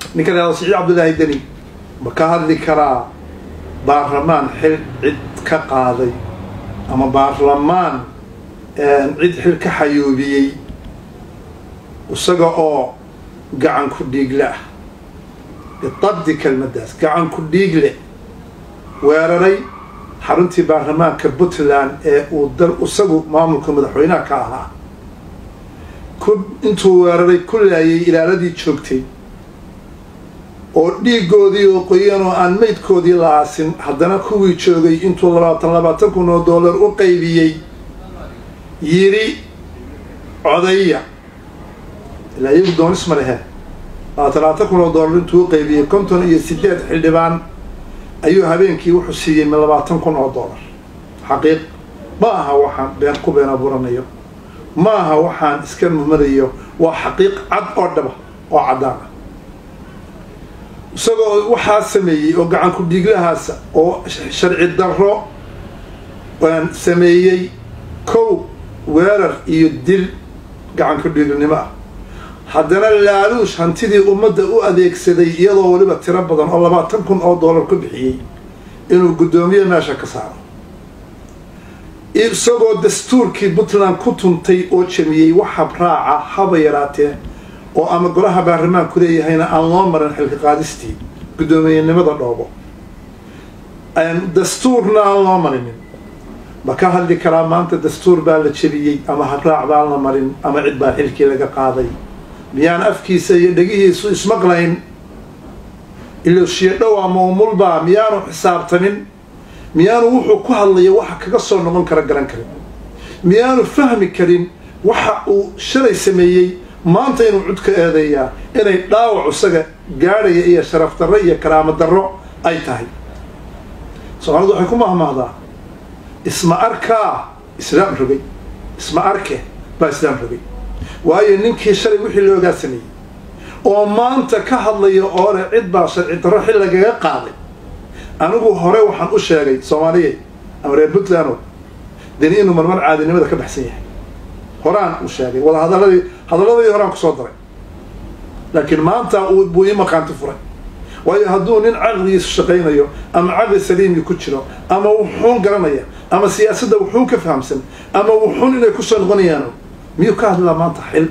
ninka la siciid cabdullaahi deni ma ka hadli karaa baarlamaan xil cid ka qaaday ama baarlamaan cid xil ka xayuubiyey isaga oo gacan ku dhiigle ah bitabdi kelmaddaas gacan ku dhiigle weeraray xaruntii baarlamaanka puntland ee uu dal isagu maamulka madaxweynaha ka ahaa ku intuu weeraray ku laayay ilaaladii joogtay oo dhiigoodii oo qoyan oo aan maydkoodii la aasin haddana kuwii joogay intuu labaatan labaatan kun oo dollar u qaybiyey yidhi codaya ilaa iyagu doonis ma lehe labaatan labaatan kun oo dollar intuu u qaybiyey konton iyo sideed xildhibaan ayuu habeenkii wuxuu siiyey mi labaatan kun oo dollar xaqiiq ma aha waxaan been ku been abuuranayo ma aha waxaan iska mumadayo waa xaqiiq cad oo dhaba oo caddaan ah isagoo waxaa sameeyey oo gacan ku dhiiglahaasa oo sharci darro sameeyey kow weerar iyo dil gacan ku dhiignimo ah haddana laaluush hantidii ummadda u adeegsaday iyadoo weliba tiro badan oo labaatan kun oo dollar ku bixiyey inuu guddoomiye meesha ka saaro isagoo dastuurkii puntland ku tuntay oo jamiyey wax habraaca haba yaraatee oo ama golaha baarlamaanku leeyahayna aan loo marin xilka qaadistii guddoomiyenimada dhoobo dastuurna aan loo marinin ma ka hadli karaa maanta dastuur baa la jebiyey ama habraac baan la marin ama cid baa xilkii laga qaaday miyaan afkiisa iyo dhegihiisu ismaqlayn iloshiyo dhow ama umulbaa miyaanu xisaabtamin miyaanu wuxuu ku hadlayo waxa kaga soo noqon kara garan karin miyaanu fahmi karin waxa uu shalay sameeyey maanta inuu cud ka eedeeyaa inay dhaawac isaga gaadhaya iyo sharaf darro iyo karaamo darro ay tahay soomaalidu waxay ku mahmahdaa isma arkaa islaam rogay isma arke baa islaam rogay waayo ninkii shalay wixii loogaa sameeyey oo maanta ka hadlaya oo leh cid baa sharci darro xil lagaga qaaday anigu hore waxaan u sheegay soomaaliyeed ama reer puntland deni inuu marmar caadinimada ka baxsan yahay horaan u sheegay wada hadaladii hadaladii horaan kusoo daray laakiin maanta buu ii maqaanti furay waayo hadduu nin caqligiisu shaqaynayo ama caqli saliimii ku jiro ama wuxuun garanaya ama siyaasadda wuxuun ka fahamsan ama wuxuun inay kusoo noqonayaan miyuu ka hadlaa maanta xil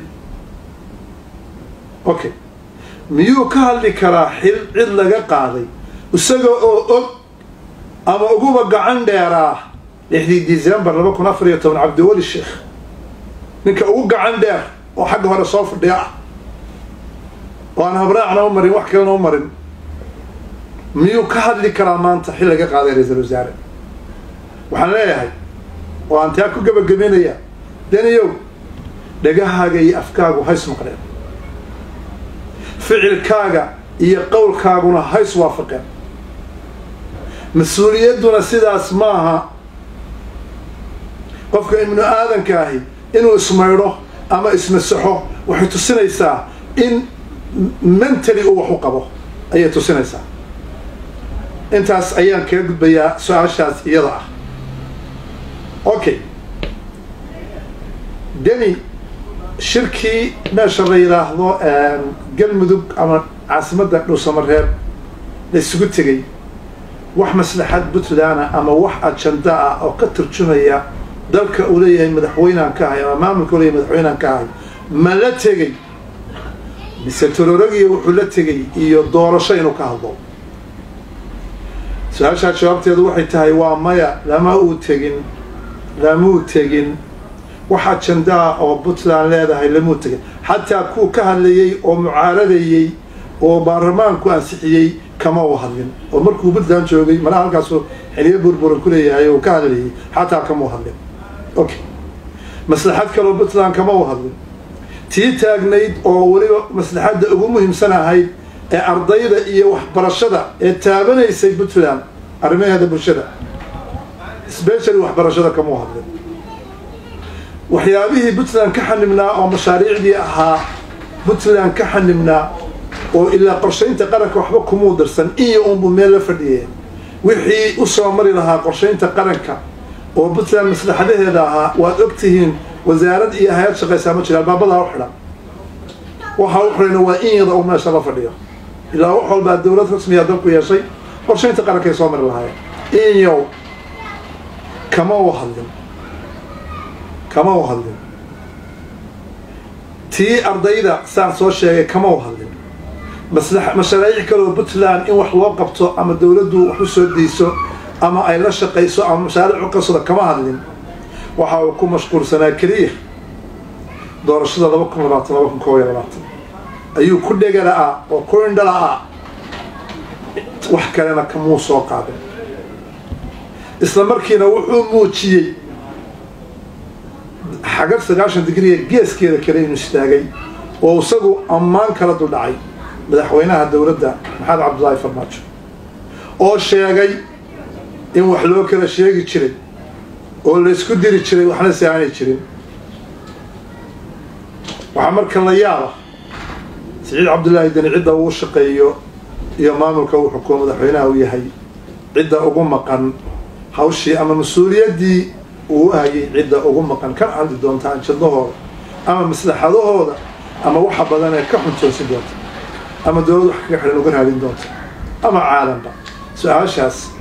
okay miyuu ka hadli karaa xil cid laga qaaday isaga oo og ama uguba gacan dheeraa lixdii december laba kun afar iyo toban cabdiweli sheekh ninka ugu gacan dheer oo xagga hore soo fadhiya ah oo aan habraacna u marin wax kalena u marin miyuu ka hadli karaa maanta xil laga qaaday ra-iisal wasaare waxaan leeyahay oo aan taa ku gebagabeynaya daniyow dhagahaaga iyo afkaagu hays maqleen ficilkaaga iyo qowlkaaguna hays waafaqeen mas-uuliyadduna sidaas maaha qofka ibnu aadanka ahi inuu ismaydho ama ismasaxo waxay tusinaysaa in mentally uu wax u qabo ayay tusinaysaa intaas ayaan kaga gudbayaa su-aashaas iyada ah okay deni shirkii meesha la yidhaahdo galmudug ama caasimadda dhuusamareeb la isugu tegay wax maslaxad puntland ama wax ajanda ah oo ka turjumaya dalka uu leeyahay madaxweynaan ka ahay ama maamulka u leeyahay madaxweynaan ka ahay ma la tegey mise tororogiya wuxuu la tegey iyo doorasho inuu ka hadlo su-aashaa jawaabteedu waxay tahay waa maya lama uu tegin lamuu tegin wax ajandaa oo puntland leedahay lamuu tegin xataa kuwa ka hadlayey oo mucaaradayey oo baarlamaanku ansixiyey kama u hadlin oo markuu puntland joogay malaha halkaasu xiliyo burburan ku leeyahay oo ka hadlayey xataa kama u hadlin okay maslaxad kaloo puntland kama u hadlin tii taagnayd oo weliba maslaxadda ugu muhiimsan ahayd ee ardayda iyo waxbarashada ee taabanaysay puntland arrimaheeda bulshada specially waxbarashada kama u hadlin waxyaabihii puntland ka xanibnaa oo mashaariicdii ahaa puntland ka xanibnaa oo ilaa qorshaynta qaranka waxba kumuu dirsan iyo unbu meel la fadhiyeen wixii usoo mari lahaa qorshaynta qaranka oo puntland maslaxadaheeda ahaa waad og tihiin wasaarad iyo hay-ad shaqaysaa ma jira albaabadaa u xidhan waxa u xidhayna waa in yada uu meesha la fadhiyo ilaa wax walbaa dowlad rasmiya dalku yeeshay qorshaynta qarankay soo mari lahaayeen inyow kama u hadlin kama u hadlin tii ardayda saan soo sheegay kama u hadlin mashaariic kaloo puntland in wax loo qabto ama dowladdu wax u soo dayso ama ay la shaqayso ama mashaariic u qabsado kama hadlin waxa uu ku mashquulsanaa keliya doorashada laba kun labaatan laba kun koob iyo labaatan ayuu ku dhegala-a oo ku indhala-a wax kalena kamuu soo qaadin isla markiina wuxuu muujiyey xagar sagaashan digriga geeskeeda kale inuu istaagay oo isagu ammaan kala duldhacay madaxweynaha dowladda maxamed cabdullaahi farmaajo oo sheegay in wax loo kala sheegi jiray oo laysku diri jiray waxna si aanay jirin waxaa marka la yaaba siciid cabdullaahi deni cidda uu shaqeeyo iyo maamulka uu xukumo madaxweynaha uu yahay cidda ugu maqan hawshii ama mas-uuliyaddii uu hayay cidda ugu maqan kan hadli doontaan jadahooda ama maslaxadahooda ama waxa badan ee ka xuntoosin doonta ama dowlad wax kaga xidhan uga raadin doonta ama caalamka su-aashaas